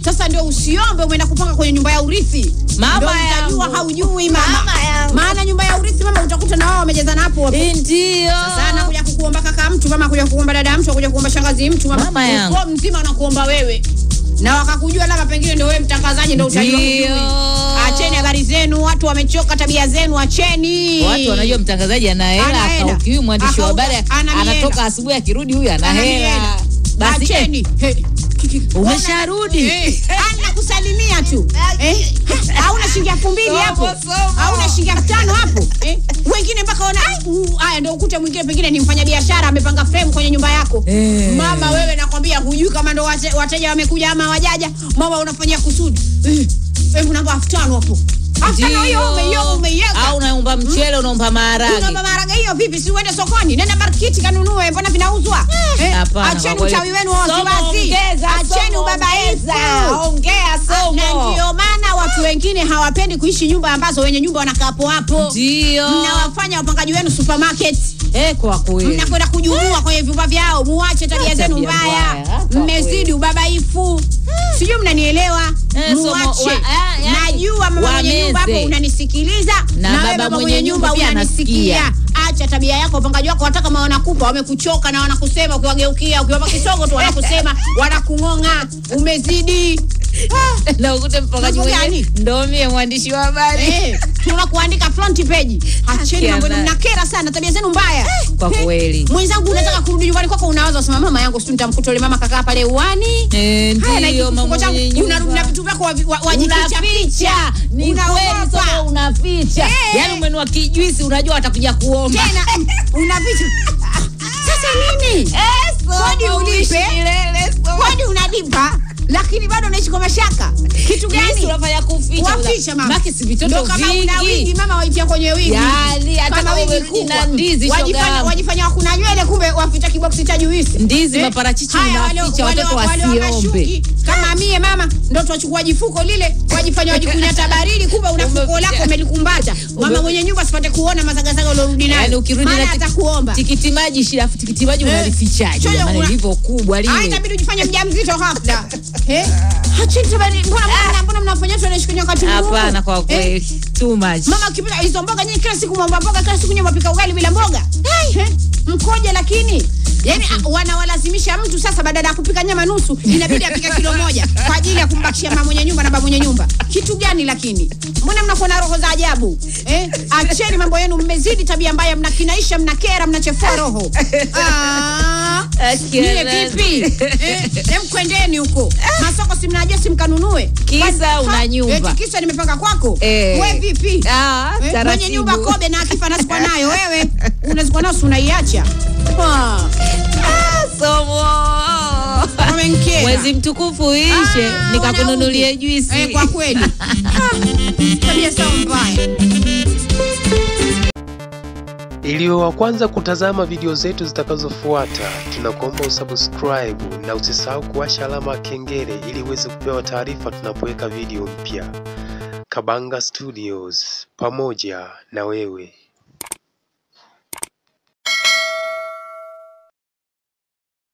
Sasa ndio usiombe umeenda kupanga kwenye nyumba ya urithi. Mama Ndio utajua yangu. haujui mama. Mama yangu. Maana nyumba ya urithi mama utakuta na wao wamejazana hapo hapo. Ndio. Sasa anakuja kukuomba kaka mtu, mama kuja kukuomba dada mtu, kuja kuomba shangazi mtu, mama, Mama yangu. ukoo mzima anakuomba wewe. Na wakakujua labda pengine ndio wewe mtangazaji ndio utajua. Ndio. hujui. Acheni habari zenu, watu wamechoka tabia zenu, acheni. Watu wanajua mtangazaji ana hela, Ana hela. akaukiwi mwandishi wa Akauka- habari ana hela. anatoka asubuhi akirudi huyu ana Ana hela. hela. Basi eh, Acheni. He. Kiki- Umesharudi? Eh, anakusalimia tu eh, hauna shilingi elfu mbili Somo, hapo somo. hauna shilingi elfu tano hapo eh, wengine mpaka ona uh, haya ndio ukute mwingine pengine ni mfanyabiashara amepanga frame kwenye nyumba yako Eh. mama wewe nakwambia hujui kama ndo wate- wateja wamekuja ama wajaja mama unafanyia kusudi eh, hebu namba elfu tano hapo elfu tano hiyo umeiyo- umeiweka au unaomba mchele unaomba maharage Unaomba maharage hiyo vipi? Si uende sokoni, nenda markiti kanunue, mbona vinauzwa? Eh, Hapana, acheni kwa kweli. uchawi wenu wa Somo wasiwasi, ongeza, acheni somo ubabaifu. ongeza, ongea somo. Na ndio maana watu wengine hawapendi kuishi nyumba ambazo wenye nyumba wanakaa hapo hapo, Ndio. mnawafanya wapangaji wenu supermarket Eh, kwa kweli. mnakwenda kujumua kwenye vyumba vyao, muache tabia Ah, zenu tabia mbaya, mbaya, hata mmezidi ubabaifu. Sijui mnanielewa? Eh, somo- Muache. wa- ah, yani, Najua mama mwenye nyumba hapo wameze. unanisikiliza, Na na wewe baba baba mwenye mwenye nyumba nyumba pia unanisikia. anasikia. Acha tabia yako, wapangaji wako hata kama wanakupa wamekuchoka na wanakusema, ukiwageukia ukiwapa kisogo tu wanakusema, wanakung'ong'a, umezidi. na ukute mpangaji Mambo mwenyewe gani? ndo mie mwandishi wa habari Eh, tuna kuandika front page. Acheni mambo yenu, Kiana. mnakera sana, tabia zenu mbaya. Kwa Eh, kweli. Mwenzangu unataka kurudi nyumbani kwako unawaza usema mama yangu sio nitamkuta yule mama kakaa pale uani. Eh, Haya na ndio kifuko mama changu mwenye unarudi na nyumba. vitu vyako wavi- wa- wajificha unaficha ficha. ni kweli Unaogopa. somo unaficha Eh. yaani umenua kijuisi unajua watakuja kuomba Tena mm, unaficha. Sasa nini? Kodi ulipe. Kodi unalipa lakini bado unaishi kwa mashaka. Kitu Juisi gani? unafanya kuficha Waficha mama. Maki si vitoto Ndio kama una wigi vingi mama waitia kwenye wigi. Yaani, hata Kama kama wigi umerudi kubwa. na ndizi, shoga Wajifanya yangu. wajifanya wakuna nywele kumbe waficha kiboksi cha juisi. Ndizi, Eh, maparachichi haya, wale- unaficha wale- watoto wale wa wasiombe. mashuki, Kama mie mama ndo twachukua jifuko lile wajifanya wajikunyata baridi kumbe una fuko Umeficha. lako umelikumbata. Mama Ume- mwenye nyumba sipate kuona mazagazaga uliorudi nayo. yaani ukirudi Maana na tik- atakuomba. tikiti maji shida afu tikiti maji Eh. unalifichaje Shoga, jamani una- lilivyo kubwa Ah, lile itabidi ujifanye mjamzito ghafla. Eh? Acheni tabari, mbona mbona mbona mnafanya tu anaishi kwenye wakati mgumu? hapana kwa Eh? kweli too much Mama ukipika hizo mboga nyinyi kila siku mwamba mboga kila siku nyinyi mwapika ugali bila mboga. Eh? Mkoje lakini Yaani ah, wanawalazimisha mtu sasa badala ya kupika nyama nusu inabidi apike kilo moja kwa ajili ya kumbakishia mama mwenye nyumba na baba mwenye nyumba. Kitu gani lakini? Mbona mnakuwa na roho za ajabu? Eh? Acheni mambo yenu mmezidi tabia mbaya mnakinaisha mnakera mnachefua roho. Ah. Nyie vipi? Eh, Hem kwendeni huko. Masoko si mnajua si mkanunue. Kisa Kwani- una ha, nyumba. Eti kisa nimepanga kwako. Eh. We vipi? Ah, Eh, mwenye taratibu. nyumba kobe na akifa nazikwa nayo wewe unazikwa nayo si unaiacha Ah, somo wamenikera. mwezi mtukufu uishe Ah, nikakununulie wanaume. juisi Eh, kwa kweli Ah, tabia sawa mbaya Ili uwe wa kwanza kutazama video zetu zitakazofuata, tunakuomba usubscribe na usisahau kuwasha alama ya kengele ili uweze kupewa taarifa tunapoweka video mpya. Kabanga Studios, pamoja na wewe.